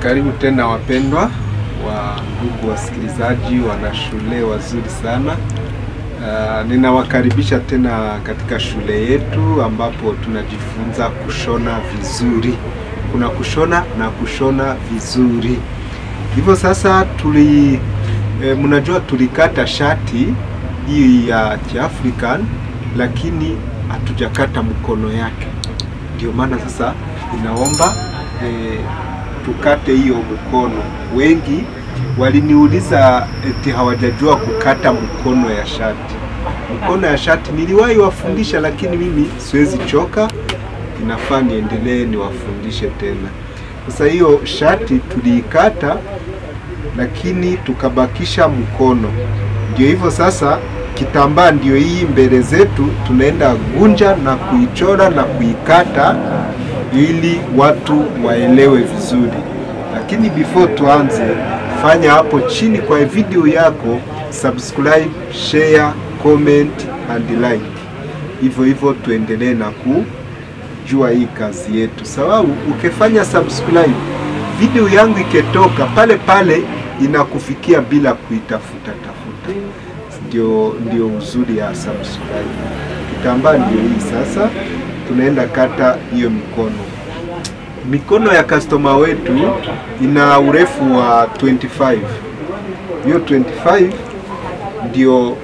Karibu tena wapendwa wa ndugu wasikilizaji, wana shule wazuri sana. Uh, ninawakaribisha tena katika shule yetu ambapo tunajifunza kushona vizuri. Kuna kushona na kushona vizuri. Hivyo sasa tuli e, mnajua tulikata shati hii ya Kiafrican lakini hatujakata mkono yake, ndio maana sasa inaomba e, tukate hiyo mkono. Wengi waliniuliza eti hawajajua kukata mkono ya shati. Mkono ya shati niliwahi wafundisha, lakini mimi siwezi choka, inafaa niendelee niwafundishe tena. Sasa hiyo shati tuliikata, lakini tukabakisha mkono. Ndio hivyo sasa, kitambaa ndio hii mbele zetu, tunaenda gunja na kuichora na kuikata ili watu waelewe vizuri. Lakini before tuanze, fanya hapo chini kwa video yako subscribe, share, comment and like. Hivyo hivyo tuendelee na kujua hii kazi yetu, sababu ukifanya subscribe, video yangu ikitoka pale pale inakufikia bila kuitafuta tafuta. Ndio, ndio uzuri ya subscribe. Kitambaa ndio hii sasa tunaenda kata hiyo mikono. Mikono ya customer wetu ina urefu wa 25. Hiyo 25 ndio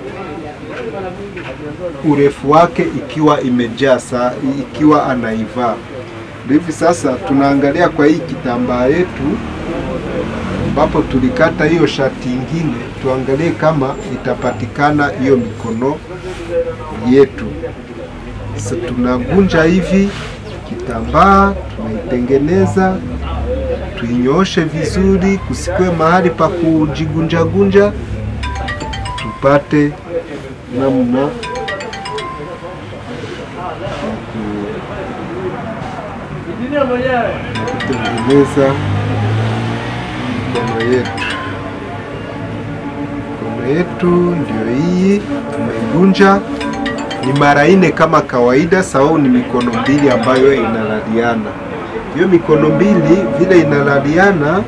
urefu wake ikiwa imejaa saa, ikiwa anaivaa. Ndio hivi sasa tunaangalia kwa hii kitambaa yetu ambapo tulikata hiyo shati ingine, tuangalie kama itapatikana hiyo mikono yetu. Sasa tunagunja hivi kitambaa, tunaitengeneza, tuinyooshe vizuri, kusikwe mahali pa kujigunjagunja, tupate namna ya kutengeneza mikono yetu. Mikono yetu ndio hii, tumeigunja ni mara nne kama kawaida, sababu ni mikono mbili ambayo inalaliana. Hiyo mikono mbili vile inalaliana,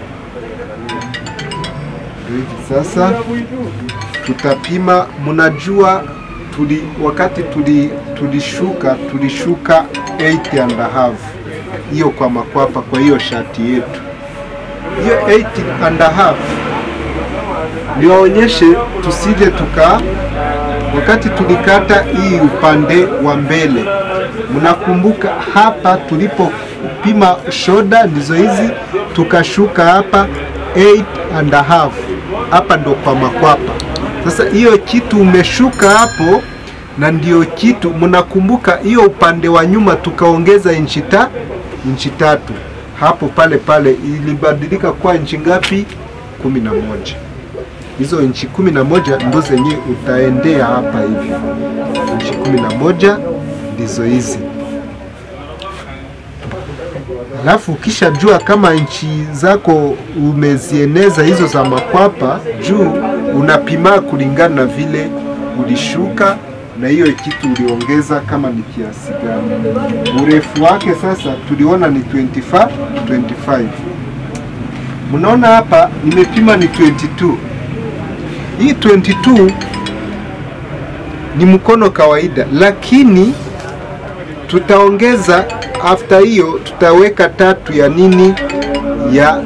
ndio hivi sasa tutapima. Mnajua tuli, wakati tuli tulishuka tulishuka 8 and a half, hiyo kwa makwapa, kwa hiyo shati yetu hiyo 8 and a half niwaonyeshe tusije tuka wakati tulikata hii upande wa mbele, mnakumbuka hapa tulipopima shoda ndizo hizi, tukashuka hapa 8 and a half, hapa ndo kwa makwapa. Sasa hiyo kitu umeshuka hapo, na ndio kitu mnakumbuka, hiyo upande wa nyuma tukaongeza inchi ta inchi tatu hapo pale pale, ilibadilika kwa inchi ngapi? kumi na moja hizo inchi kumi na moja ndo zenye utaendea hapa hivi. Inchi kumi na moja ndizo hizi, alafu ukishajua kama inchi zako umezieneza hizo za makwapa juu, unapima kulingana na vile ulishuka na hiyo kitu uliongeza kama ni kiasi gani. Urefu wake sasa tuliona ni 25 25. Mnaona hapa nimepima ni 22 hii 22 ni mkono kawaida, lakini tutaongeza after hiyo, tutaweka tatu ya nini ya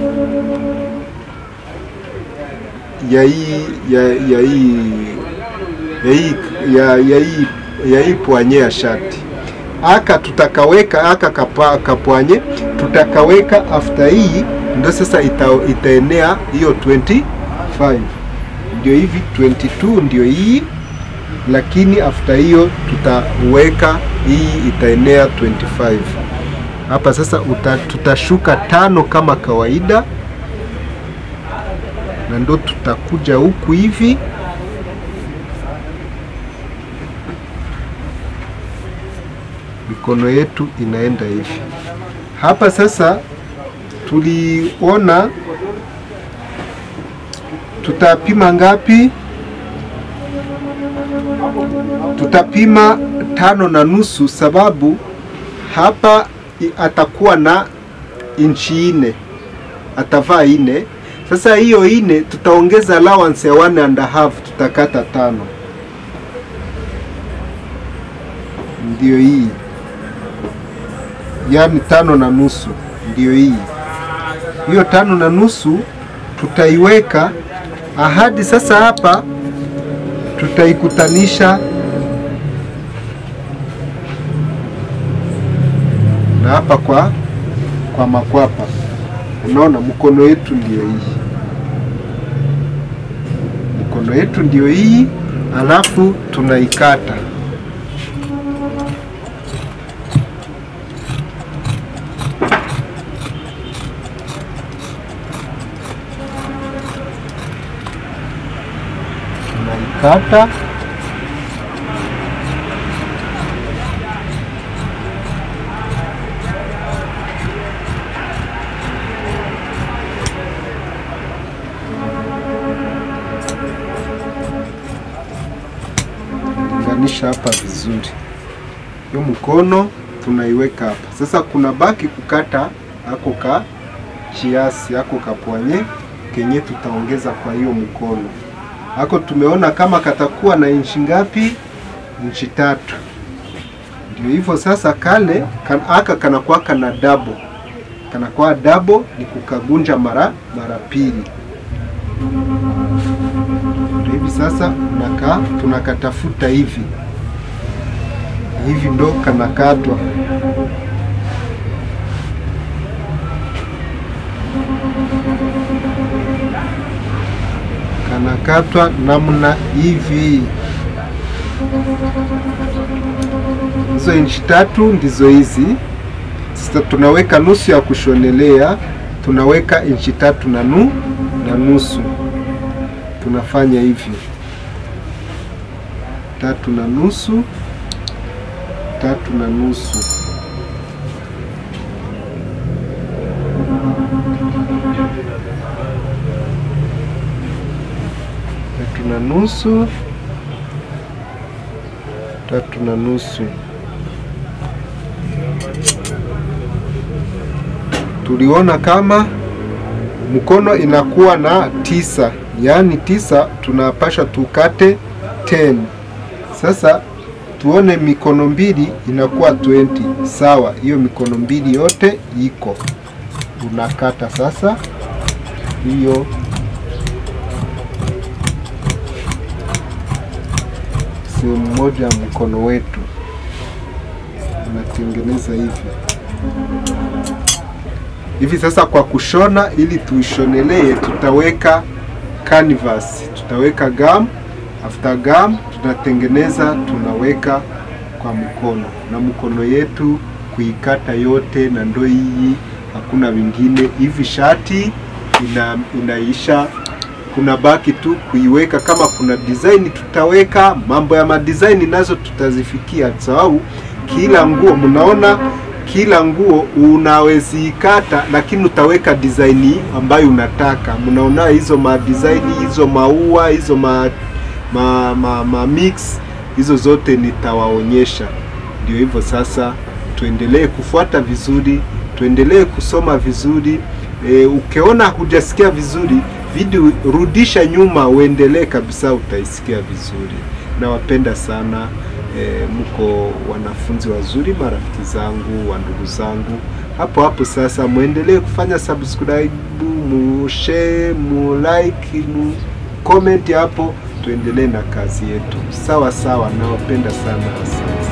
ya hii ya ya hii ya hii ya ya hii ya hii pwanye ya shati aka tutakaweka aka kapa, kapwanye tutakaweka after hii, ndio sasa ita, itaenea hiyo 25 ndio hivi 22 ndio hii, lakini after hiyo tutaweka hii itaenea 25 hapa. Sasa uta, tutashuka tano kama kawaida, na ndo tutakuja huku hivi mikono yetu inaenda hivi hapa. Sasa tuliona tutapima ngapi? Tutapima tano na nusu, sababu hapa atakuwa na inchi nne atavaa ine. Sasa hiyo ine tutaongeza allowance ya one and a half, tutakata tano, ndio hii, yaani tano na nusu, ndio hii. Hiyo tano na nusu tutaiweka ahadi. Sasa hapa tutaikutanisha na hapa kwa kwa makwapa. Unaona, mkono yetu ndio hii, mkono yetu ndio hii, alafu tunaikata tunaikata linganisha hapa vizuri. Hiyo mkono tunaiweka hapa. Sasa kuna baki kukata ako ka chiasi ako kapwanye kenye tutaongeza kwa hiyo mkono ako. Tumeona kama katakuwa na inchi ngapi? Inchi tatu. Ndio hivyo sasa, kale kan, aka kanakuwa kana double, kanakuwa double ni kukagunja mara mara pili hivi sasa unaka tunakatafuta hivi hivi, ndo kanakatwa. Kanakatwa namna hivi. Hizo inchi tatu ndizo hizi. Sasa tunaweka nusu ya kushonelea, tunaweka inchi tatu na nu na nusu tunafanya hivi tatu na nusu, tatu na nusu. Tatu na nusu, tatu na nusu. Tuliona kama mkono inakuwa na tisa yaani tisa tunapasha tukate 10. Sasa tuone mikono mbili inakuwa 20. Sawa, hiyo mikono mbili yote iko, unakata sasa hiyo sehemu moja ya mkono wetu, unatengeneza hivi hivi. Sasa kwa kushona, ili tuishonelee, tutaweka canvas tutaweka gum. After gum tunatengeneza tunaweka kwa mkono, na mkono yetu kuikata yote, na ndo hii, hakuna vingine hivi. Shati ina, inaisha, kuna baki tu kuiweka. Kama kuna design tutaweka, mambo ya madesign nazo tutazifikia, sababu kila nguo mnaona kila nguo unaweziikata, lakini utaweka design ambayo unataka. Mnaona hizo ma design hizo maua hizo ma, ma, ma, ma mix hizo zote nitawaonyesha. Ndio hivyo sasa, tuendelee kufuata vizuri, tuendelee kusoma vizuri. E, ukiona hujasikia vizuri video, rudisha nyuma uendelee kabisa, utaisikia vizuri. Nawapenda sana. E, mko wanafunzi wazuri, marafiki zangu, wa ndugu zangu. Hapo hapo sasa, muendelee kufanya subscribe, mu share, mu like, mu comment hapo, tuendelee na kazi yetu. Sawa sawa, nawapenda sana, asante.